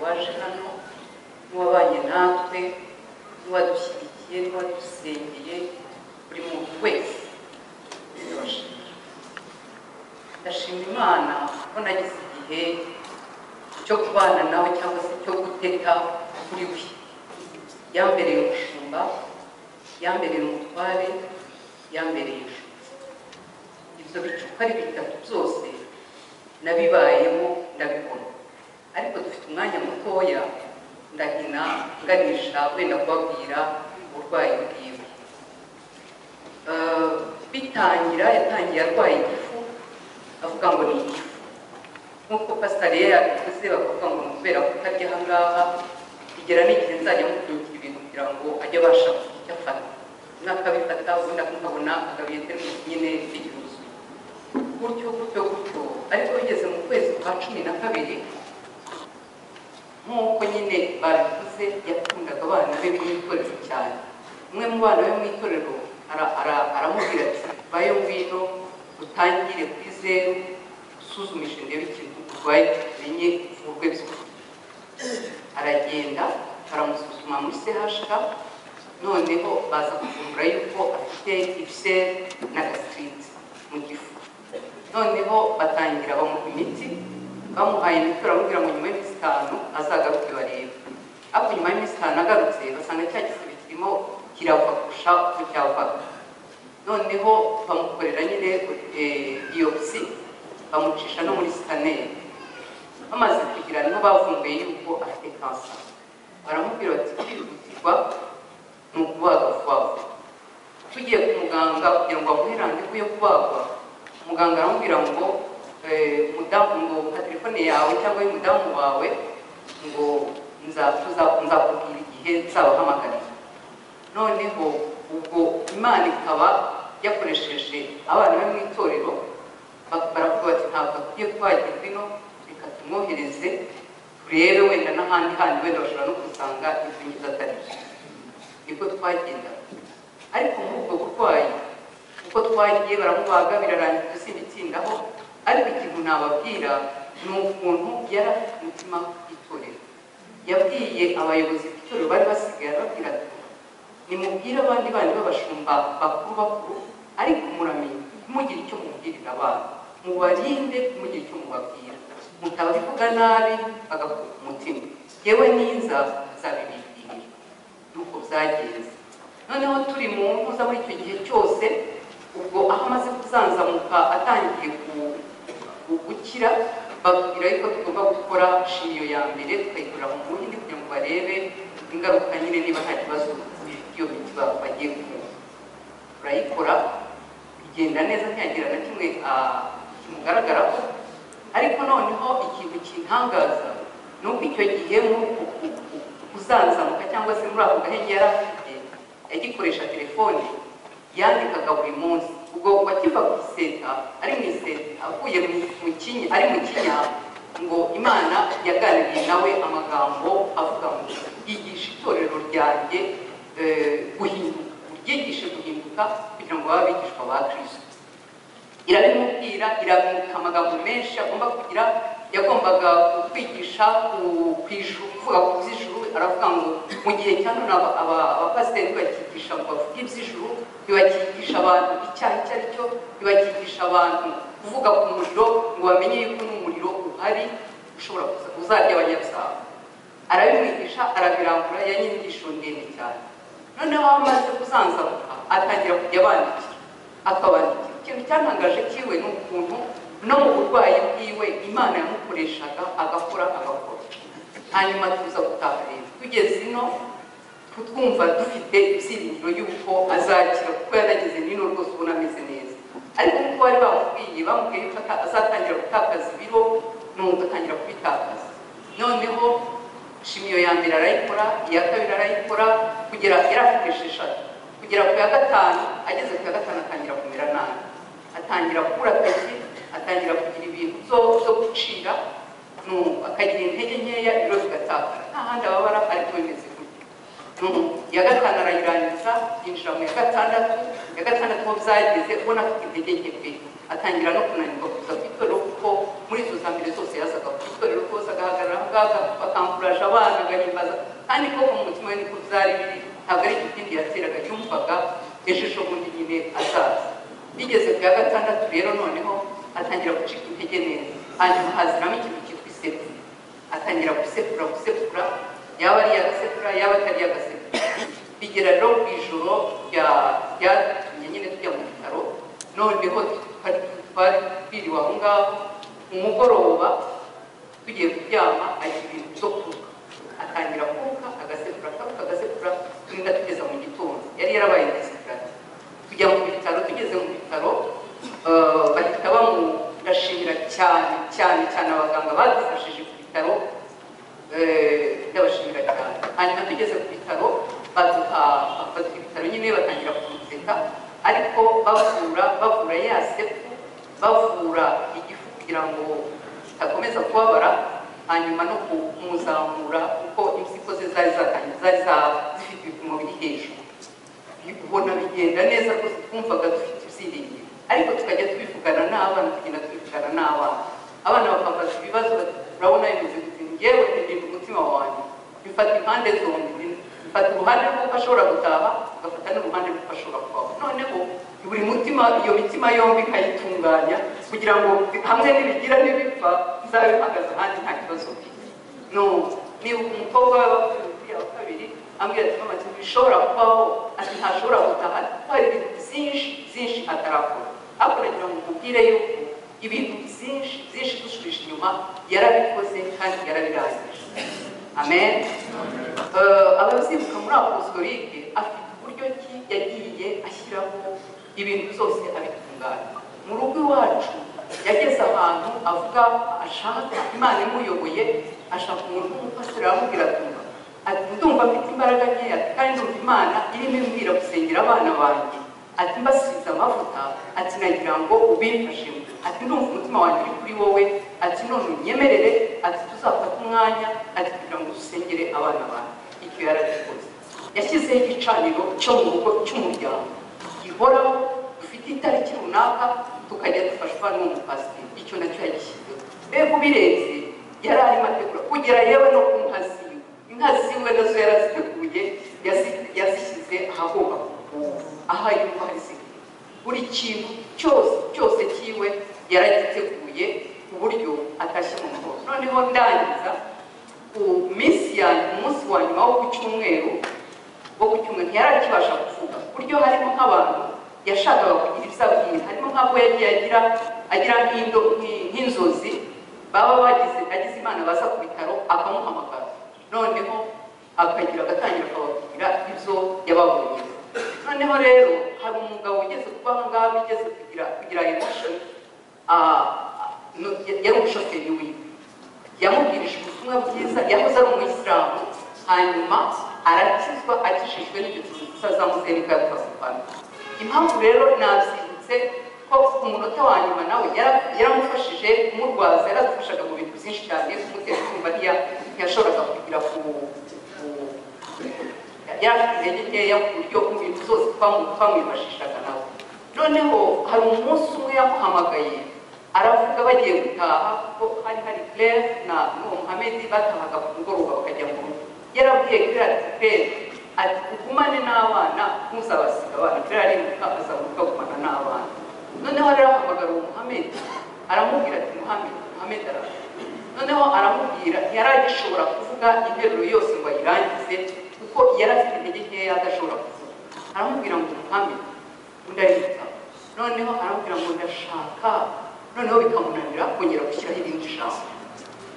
waje hano n'uwabanye natwe n'uwadushyigikiye n'uwadusengeye buri muntu wese ndabashimira ndashima imana ko nagize igihe cyo kubana nawe cyangwa se cyo guteka kuri we yambereye umushumba yambereye umutware yambereye ijuru ibyo bicupa ari bitatu byose nabibayemo ndabibona ariko dufite umwanya mutoya ndahina nganisha wenda kubabwira uburwayi bwiwe Eh, bitangira yatangiye arwaye igifu avuga ngo ni igifu nk'uko pasitari ye yabivuze bakavuga ngo ni ukubera kutarya aha ngaha bigera n'igihe nzajya mupfunyikira ibintu kugira ngo ajye abasha kugira icyo afata umwe akabifata ubundi akabona agabiye teremusi nyine bigihuzuye gutyo gutyo gutyo ariko bigeze mu kwezi kwa cumi na kabiri nk'uko nyine babivuze yakundaga abana be b'itorero cyane umwe mu bana be mu itorero ara- ara- aramubwira ati bayo ngwino utangire kuri zeru usuzumishe ndebe ikintu urwaye tumenye uvurwe by'ukuri aragenda baramusuzuma muri CHK noneho baza kuvumbura yuko afite ibiseri na gastrite mu gifu noneho batangira bamuha imiti bamuhaye imiti baramubwira ngo nyuma y'iminsi itanu azagaruke barebe ariko nyuma y'iminsi itanu agarutse basanga cya gisibe kirimo kirava kurusha uko cyavaga noneho bamukorera nyine eh, biopsi bamucisha no muri sikaneri bamaze kugira niho bavumbuye yuko afite kansa baramubwira bati kwihutirwa ni ukubaga vuba vuba tugiye ku muganga kugira ngo amuhe randevu yo kubagwa muganga aramubwira ngo eh, mudamu ngo ka telefone yawe cyangwa y'umudamu wawe ngo nza- tuza- nzakubwira igihe nzabahamagarira noneho ubwo imana ikaba yakoresheje abana be mu itorero ba- baravuga bati ntabwo akwiye kubagirwa ino reka tumwohereze turebe wenda n'ahandi handi wenda bashobora no gusanga ibyo ngizo atari byo nibwo twagenda ariko muri ubwo burwayi uko twagiye baramubaga birarangira dusimbitsindaho ariko ikintu nababwira ni ukuntu yari afite umutima w'itorero yabwiye abayobozi b'itorero bari basigaye arababwira ati nimubwire abandi bandi b'abashumba bakuru bakuru ariko muramenye ntimugire icyo mubwirira abantu mubarinde ntimugire icyo mubabwira mutabavuga nabi bagakuka umutima yewe ninza zabibibwira nuko byagenze noneho turi mu mpuza muri icyo gihe cyose ubwo aho amaze kuzanzamuka atangiye ku- ku- gukira babwira yuko tugomba gukora shimiyo ya mbere tukayikora mu buhindi kugira ngo barebe ingaruka nyine niba nta kibazo iyo miti ba- bagiye kumva turayikora bigenda neza ntiyagira na kimwe ah, kimugaragaraho ariko noneho ikintu kintangaza ni uko icyo gihe muri uku ku- ku- kuzanzamuka cyangwa se muri ako gahenge yari afite yagikoresha telefone yandikaga buri munsi ubwo wakiva ku iseta ari mu iseta avuye mu- mu kinya ari mu kinya ngo imana yaganiriye nawe amagambo avuga ngo yigisha itorero ryanjye eh, guhinduka uryigishe guhinduka kugira ngo babe abigishwa ba kirisito irabimubwira iramuha amagambo menshi agomba kugira yagombaga kwigisha ku- ku ijuru kuvuga ku by'ijuru aravuga ngo mu gihe cya none aba- aba- abapasiteri bakigisha ngo bavuge iby'ijuru ntibakigisha abantu icyaha icyo ari cyo ntibakigisha abantu kuvuga ku muriro ngo bamenye yuko n'umuriro uhari ushobora kuza- uzarya abanyabyaha arabimwigisha arabirangura ya nyigisho ndende cyane noneho aho amaze kuzanzamuka atangira kujya abandikira akabandikira ikintu cyatangaje kiwe ni ukuntu no mu burwayi bwiwe imana yamukoreshaga agakora agakora hanyuma tuza gutaha rero tugeze ino twumva dufite ibyiringiro y'uko azakira kuko yanageze nino rwose ubona ameze neza ariko nk'uko bari bamubwiye bamubwiye yuko ata- azatangira gutakaza ibiro nuko atangira kubitakaza noneho shimiyo ya mbere arayikora iya kabiri arayikora kugera yari afite esheshatu kugera ku ya gatanu ageze ku ya gatanu atangira kumera nabi atangira kubura akazi atangira kugira ibintu byo- byo gucira nu- akagira intege nkeya ibiro bigatakara nta handi ababara ariko bimeze gutyo Nu- iya gatanu arayirangiza yinjira mu ya gatandatu iya gatandatu aho byageze ubona afite intege nke pe atangira no kunanirwa kuza ku itorero kuko muri izo za mbere zose yazaga ku itorero rwose agahagarara aho bakampurasha abana agahimbaza kandi ko mu mutima we niko byari biri ntabwo ari ikindi yateraga yumvaga ijisho bundi nyine azaza bigeze ku ya gatandatu rero noneho atangira gucika intege neza hanyuma haziramo ikintu cyitwa isekuru atangira gusekura gusekura yaba ari agasekura yaba atari agasekura bigera rero ku ijoro rya- ryatumye nyine tujya mu bitaro noneho twari twari twiriwe aho ngaho umugoroba tugiye kuryama agira ibintu byo kunywa atangira kuka agasekura akabuka agasekura turinda tugeza mu gitondo yari yarabaye indesikarate tujya mu bitaro tugeze mu bitaro eh, bahita bamurashimira cyane cyane cyane abaganga badufashije ku bitaro eh, ndabashimira cyane hanyuma tugeze ku bitaro baduha bafata ibitaro nyine batangira kumuseka ariko bavura bavura ya sepu bavura igifu kugira ngo kitakomeza kubabara hanyuma no kumuzamura kuko impyiko ze zari zatangiye zari za- zifite ibipimo biri hejuru ubona bigenda neza rwose twumvaga dufite ibyiringiro ariko tukajya tubivugana n'abana tugenda tubivugana n'abana abana bakabaza ibibazo urabona bimeze gute ngewe ntagenda umutima wanjye bifata impande zombi bifata uruhande rw'uko ashobora gutaha ugafata n'uruhande rw'uko ashobora kubaho noneho buri mutima iyo mitima yombi ikayitunganya kugira ngo hamwe nibigira n'ibipfa nzabe mpagaze ahandi nta kibazo mfite no niba umukobwa we bakubwiye wa kabiri ambwira ati mama ati bishobora kubaho ati ntashobora gutaha kuko hari ibintu byinshi byinshi atarakora ariko nagira ngo mubwire yuko ibintu byinshi byinshi dusubije inyuma yarabikoze kandi yarabirangije amen Eh, abazibuka muri apostolike afite uburyo ki yagiye ashyiraho ibintu byose abitunganya mu rugo iwacu yageze ahantu avuga ashaka imana imuyoboye ashaka umuntu w'umupasiteri aramubwira atumva ati ndumva mfite imbaraga nkeya kandi ndumva imana irimo imbwira gusengera abana banjye ati mbasize amavuta ati nagira ngo ubimfashemo ati ndumva umutima wanjye uri kuri wowe ati none unyemerere ati tuzafata umwanya ati kugira ngo dusengere abana banjye icyo yarabikoze yashyizeho igicaniro cyo mu rugo cy'umuryango gihoraho dufite itariki runaka tukajya dufashwa n'umupasiteri icyo nacyo yagishyizeho mbega ubirenze yari arimo ategura kugera yewe no ku nka ziwe inka ziwe nazo yaraziteguye yazi- yazishyize ahagomba kuba aha yumva hari zikwiye buri kintu cyose cyose cyiwe yaragiteguye ku buryo atashye mu muhozo noneho ndangiza ku minsi yanjye umunsi wa nyuma wo ku cyumweru wo ku cyumweru ntiyarakibasha kuvuga ku buryo harimo nk'abantu yashakaga kugira ibyo abwira harimo nk'abo yagiye agira agira nk'indo- nk'i- nk'inzozi baba bagize agize imana baza ku bitaro akamuhamagara noneho akagira agatangira akababwira ibyo yababonye noneho rero hari umugabo ugeze kuba aho ngaho ugeze kugira kugira emotion ah, no- yari umushoferi wiwe yamubwirije ubutumwa bwiza yahoze ari umuyisilamu hanyuma arakizwa akijijwe n'igicuruzwa za muzenika yakazupana impamvu rero nabyibutse ko ku munota wa nyuma nawe yara- yaramufashije kumurwaza yaradufashaga mu bintu byinshi cyane kumutera kumva ntiya- ntiyashoboraga kugira ku ku- yari afite intege nkeya ku buryo mu bintu zose twamu- twamwifashishaga nawe noneho hari umunsi umwe yamuhamagaye aravuga bagiye gutaha ko hari hari claire na n'uwo muhamedi batahaga ku mugoroba bakajya mu rugo yarabwiye claire ati claire ati ugumane n'abana ntuzabasiga abana claire arimuka azamuka agumana n'abana noneho rero ahamagara uwo muhamedi aramubwira ati muhamedi muhamedi araza noneho aramubwira ntiharagishobora kuvuga interuro yose ngo ayirangize kuko yari afite intege nkeya adashobora kuvuga aramubwira ngo umuhame undi ariyitaho noneho aramubwira ngo ndashaka noneho bikamunanira kongera gushyiraho irindi jambo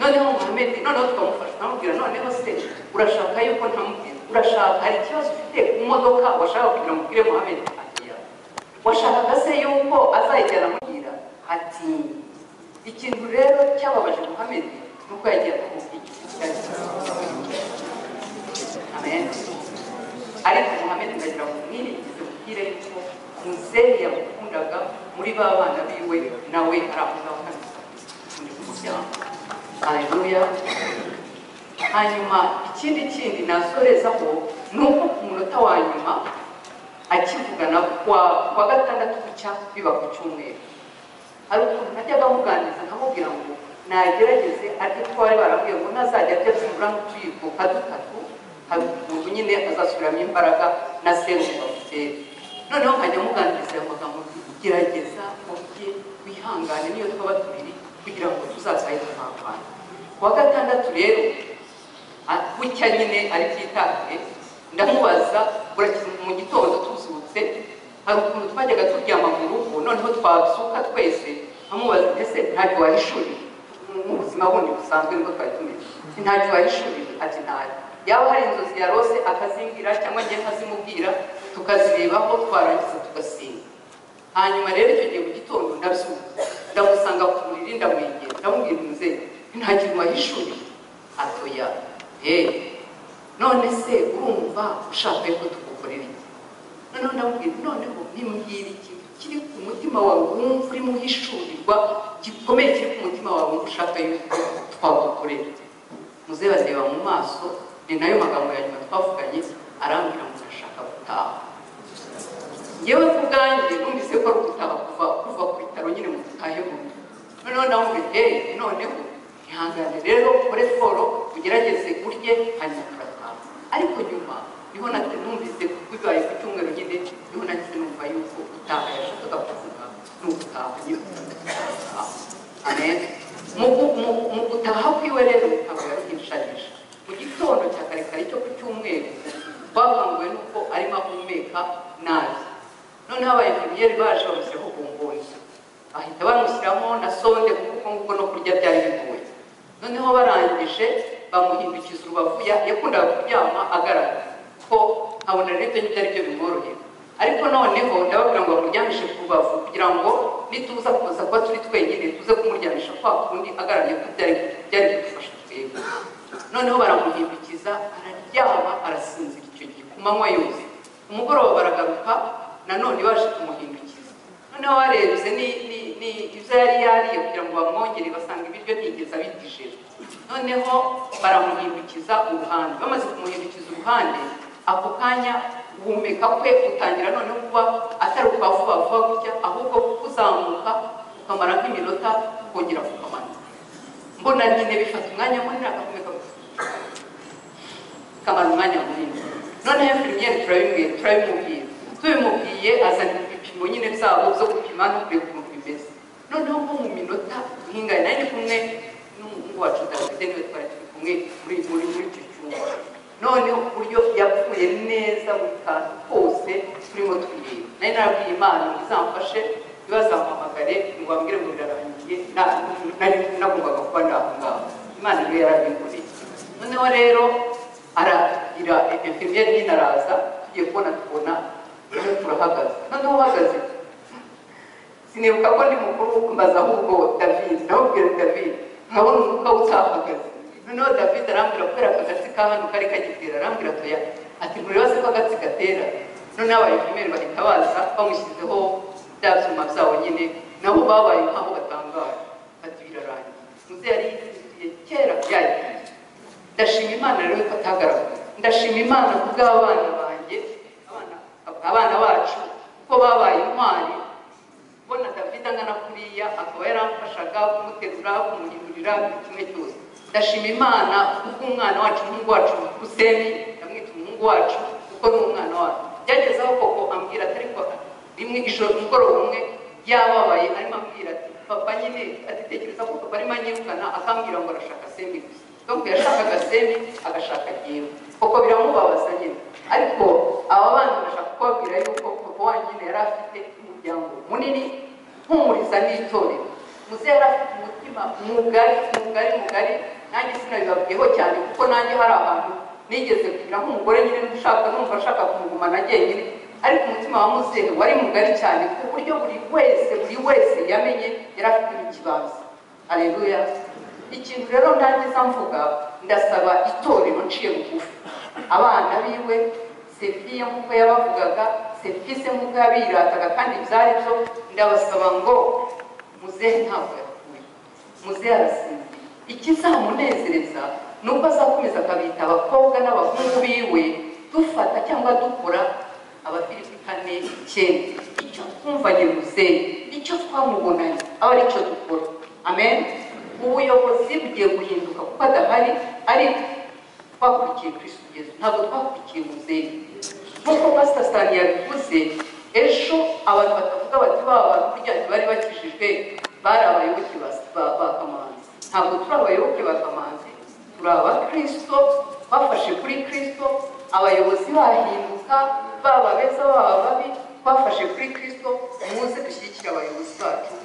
noneho muhamedi noneho tukamufasha tukamubwira noneho se urashaka yuko ntamubwira urashaka hari ikibazo ufite ku modoka washaka kugira ngo ubwire muhamedi agiya washakaga se yuko azayijyana amubwira ati ikintu rero cyababaje muhamedi ni uko yagiye kumubwira amen ariko muhammed ndagira ngo mwirigize mubwire yuko muzehe yamukundaga muri ba bana biwe nawe aravuga akamisa muri umuryango haleluya hanyuma ikindi kindi nasorezaho ni uko ku munota wa nyuma akivugana kwa, kwa gatandatu gucya biba ku cyumweru hari ukuntu najyaga muganiriza nkamubwira ngo nagerageze ariko ko bari barambwiye ngo ntazajya ajya byibura nk'utuyikuka dutatu hari ukuntu nyine azasubiramo imbaraga na serumu bamutera noneho nkajya muganiriza ayo magambo gerageza ubye wihangane niyo twaba tubiri kugira ngo tuzasahe tuhangane ku wa gatandatu rero a- bucya nyine ari byitabire ndamubaza burakiza mu gitondo tuzutse hari ukuntu twajyaga turyama mu rugo noneho twazuka twese amubaza ese ntacyo wahishuriye mu- mu buzima bundi busanzwe nibwo twari tumeze Ati, ntacyo wahishuriye ati ntayo yaba hari inzozi yarose akazimbwira cyangwa njye nkazimubwira tukazirebaho twarangiza tugasinda hanyuma rero icyo gihe mu gitondo ndabyuka ndamusanga ku buriri ndamwegera ndamubwira umubyeyi nta kintu wahishuye atoya yewe none se urumva ushaka ko tugukorera iki noneho ndamubwira noneho nimbwira ikintu kiri ku mutima wawe wumva urimo uhishurirwa gikomeye kiri ku mutima wawe wumva ushaka yuko twagukorera muzehe bareba mu maso ni nayo magambo ya nyuma twavuganye arambwira ngo ndashaka gutaha yewe ku bwanjye numvise ko ari ugutaha kuva kuva ku bitaro nyine mu gutahe bundi noneho ndamubwira eee noneho ihangane rero ukore siporo ugerageze urye hanyuma turataha ariko nyuma niho nate numvise ko bibaye ku cyumweru nyine niho nahise numva yuko gutaha yashakaga kuvuga ni ugutaha nyine amen mu gu- mu- mu gutaha kwiwe rero ntabwo yaruhinshanyije mu gitondo cya kare kare cyo ku cyumweru twakanguwe nuko arimo ahumeka nabi noneho abainjeniyeri baje bamushyireho bomboni bahita bamushyiramo na sonde kuko nguko no kurya byari bigoye noneho barangije bamuhindukiza urubavu ya- yakundaga kuryama agaragara ko nkabona rero ibyo ngibyo ari byo bimworohera ariko noneho ndababwira ngo bamuryamishe ku rubavu kugira ngo nituza kuza kuba turi twenyine tuze kumuryamisha kwa kundi agaragaye ko byari byari kudufasha twebwe noneho baramuhindukiza araryama arasinzira icyo gihe ku manywa yose ku mugoroba baragaruka nanone baje kumuhindukiza noneho barebye ni ni ni ibyo yari yariye kugira ngo bamwongere basanga ibiryo ntiyigeze abitije noneho baramuhindukiza uruhande bamaze kumuhindukiza uruhande ako kanya guhumeka kwe gutangira noneho kuba atari ukwa vuba vuba gutya ahubwo kuzamuka ukamara nk'iminota ukongera kukamanuka mbona nyine bifata umwanya munini agahumeka kamara umwanya munini noneho pirimiyeri turabimubwira turabimubwira tubimubwiye azana ibipimo nyine byabo byo gupima no kureba ukuntu bimeze noneho nko mu minota nkingana nari ndi kumwe n'umuhungu wacu davide niwe twari turi kumwe muri muri muri icyo cyumba noneho ku buryo yapfuye neza buri kantu kose turimo twireba nari narabwiye imana ngo izamfashe ntibazampamagare ngo bambwire ngo birarangiye na- nari nagombaga kuba ndaho ngaho imana rero yarabinkoreye noneho rero aragira infirmiere nyine araza tugiye kubona tubona rero turahagaze noneho uhagaze sinibuka ko ndi mukuru mbaza ahubwo david ndamubwira david nkabona umwuka utahagaze noneho david arambwira kubera akagatsi ka hano kari kagitera arambwira atoya ati nturibaze ko agatsi gatera noneho abayifimeri bahita baza bamushyizeho bya byuma byabo nyine nabo babaye nk'aho batangaye ati birarangiye muzehe yari yitiriye kera byagiye ndashima imana rero ko atagaragara ndashima imana ku bw'abana banjye abana- abana bacu ko babaye intwari kubona david angana kuriya akaba yaramfashaga kumuterura kumuhindurira buri kimwe cyose ndashima imana kubw'umwana wacu umuhungu wacu huseni ndamwita umuhungu wacu kuko ni umwana wacu byagezeho koko ambwira atari ko rimwe ijoro umugoroba umwe yababaye arimo ambwira ati papa nyine atitekereza ko papa arimo anyirukana akambwira ngo arashaka sembi gusa donc yashakaga semi agashaka jyewe kuko biramubabaza nyine ariko aba bana bashaka kubabwira yuko papa wanyine yari afite umuryango munini mpumuriza n'itorero muzehe yari afite umutima mugari mugari mugari nanjye sinabibabwiyeho cyane kuko nanjye hari abantu nigeze kugira nk'umugore nyine ushaka numva ashaka kumugumana jyenyine ariko umutima wa muzehe wari mugari cyane ku buryo buri wese buri wese yamenye yari afite ikibanza aleluya ikintu rero ndangiza mvuga ndasaba itorero nciye bugufi abana biwe sefiye nk'uko yabavugaga sefise nk'uko yabirataga kandi byari byo ndabasaba ngo muzehe ntabwo yapfuye muzehe arasinzira ikizamunezereza ni uko azakomeza akabita abakobwa n'abahungu biwe dufata cyangwa dukora abafilipi kane icyenda icyo twumvanye muzehe icyo twamubonanye aba aricyo dukora amen ubuyobozi bugiye guhinduka kuko adahari ariko twakurikiye kristo ugeze ntabwo twakurikiye muzehe nk'uko pasita sitani yabivuze ejo abantu batavuga bati ba bantu burya ntibari bakijijwe bari abayoboke ba- ba ba kamanzi ntabwo turi abayoboke ba kamanzi turi abakristo bafashe kuri kristo abayobozi bahinduka baba beza baba babi bafashe kuri kristo muze dushyigikire abayobozi bacu